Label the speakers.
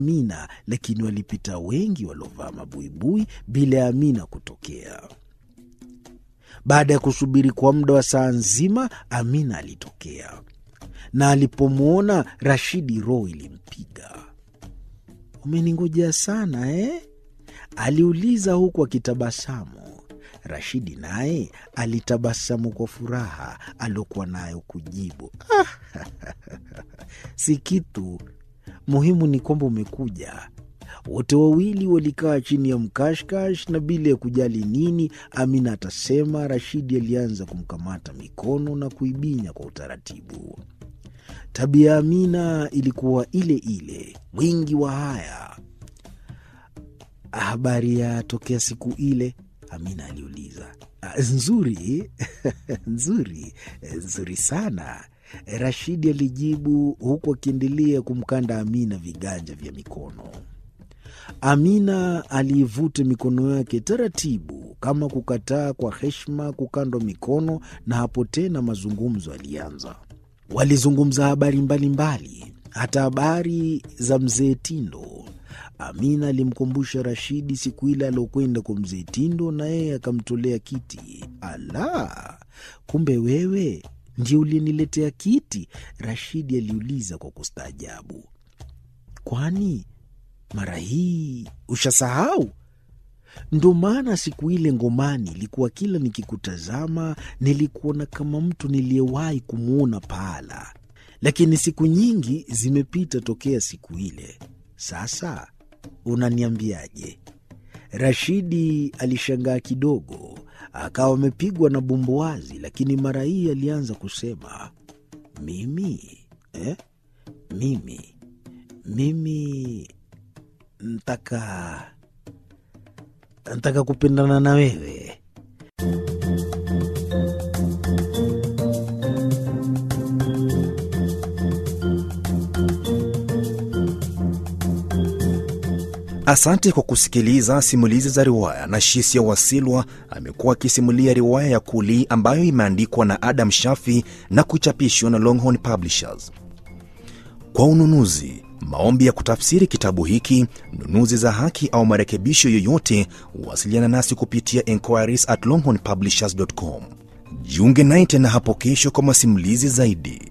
Speaker 1: Amina, lakini walipita wengi waliovaa mabuibui bila ya Amina kutokea. Baada ya kusubiri kwa muda wa saa nzima, Amina alitokea, na alipomwona Rashidi roho ilimpiga. Umeningojea sana eh? aliuliza huku akitabasamu. Rashidi naye alitabasamu kwa furaha aliokuwa nayo kujibu, si kitu muhimu, ni kwamba umekuja. Wote wawili walikaa chini ya mkashkash, na bila ya kujali nini Amina atasema, Rashidi alianza kumkamata mikono na kuibinya kwa utaratibu. Tabia ya Amina ilikuwa ile ile, mwingi wa haya. Habari ya tokea siku ile? Amina aliuliza. Nzuri nzuri nzuri sana, Rashidi alijibu huku akiendelea kumkanda Amina viganja vya mikono. Amina aliivuta mikono yake taratibu, kama kukataa kwa heshima kukandwa mikono, na hapo tena mazungumzo alianza. Walizungumza habari mbalimbali, hata habari za mzee Tindo. Amina alimkumbusha Rashidi siku ile aliokwenda kwa mzee Tindo na yeye akamtolea kiti. Ala, kumbe wewe ndio uliniletea kiti? Rashidi aliuliza kwa kustaajabu. Kwani mara hii ushasahau? Ndo maana siku ile ngomani ilikuwa kila nikikutazama nilikuona kama mtu niliyewahi kumwona pahala, lakini siku nyingi zimepita tokea siku ile. Sasa unaniambiaje? Rashidi alishangaa kidogo, akawa amepigwa na bumbuazi, lakini mara hii alianza kusema mimi eh? mimi mimi ntaka ntaka kupendana na wewe.
Speaker 2: Asante kwa kusikiliza simulizi za riwaya. na Shisia Wasilwa amekuwa akisimulia riwaya ya Kuli ambayo imeandikwa na Adam Shafi na kuchapishwa na Longhorn Publishers. Kwa ununuzi, maombi ya kutafsiri kitabu hiki, nunuzi za haki au marekebisho yoyote, wasiliana nasi kupitia enquiries at longhornpublishers.com. Jiunge naye tena hapo kesho kwa masimulizi zaidi.